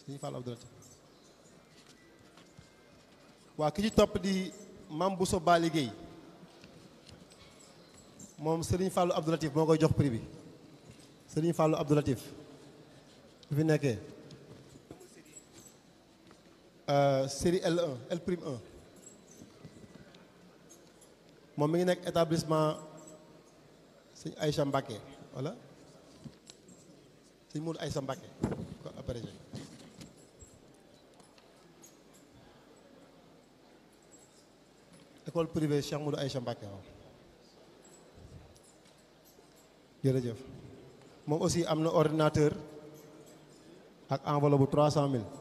Serigne Fallou Abdou Latif waa ki ci topp di Mame Bousso Bali Guèye moom Serigne Fallou Abdou Latif moo koy jox prix bi Serigne Fallou Abdou Latif bu fi nekkee série L1 L prime 1 moom mi ngi nekk établissement sëñ Aïcha Mbacké wala sëñ Moudou Aïcha Mbacké ko abrégé école privée Cheikh Moudou Aïcha Mbacké waaw jërëjëf moom aussi am na ordinateur ak enveloppe bu trois cent mille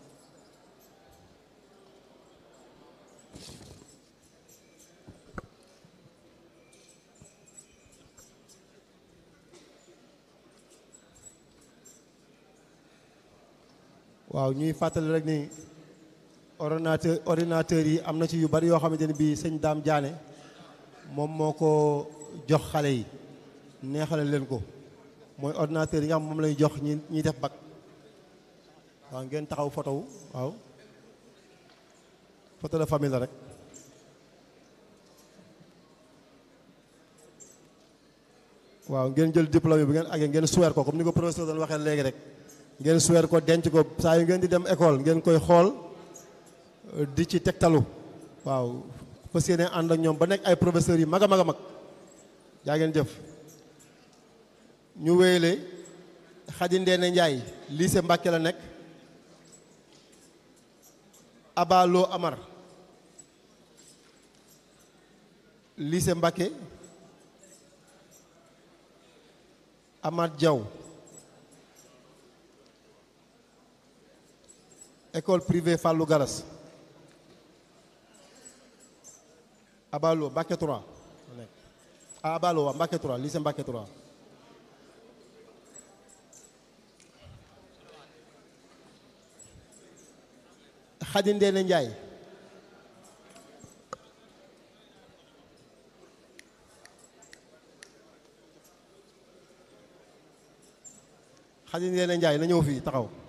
waaw ñuy fàttali rek ni ordinateur ordinateur yi am na ci yu bari yoo xamante ni bii sëñ Daam Jaane moom moo ko jox xale yi neexale leen ko mooy ordinateur yi nga xam moom lay jox ñi ñiy def bac waaw ngeen taxaw photo wu waaw photo de famille la rek waaw ngeen jël diplôme bi ngeen àggee ngeen suweer ko comme ni ko professeur doon waxee léegi rek ngeen suweer ko denc ko saa yu ngeen di dem école ngeen koy xool di ci tegtalu waaw fas yéene ànd ak ñoom ba nekk ay professeurs yi mag a mag a mag yaa ngeen jëf ñu wéyale Xadi Ndeene Njaay lycée Mbàkke la nekk Abalo Amar lycée Mbàkke Amath Diaw école privée Fallou Garas Abalo Mbàkke 3 ah Abalo waa Mbàkke 3 lycée Mbàkke 3 Xadi Ndeene Njaay Xadi Ndeene Njaay na ñëw fii taxaw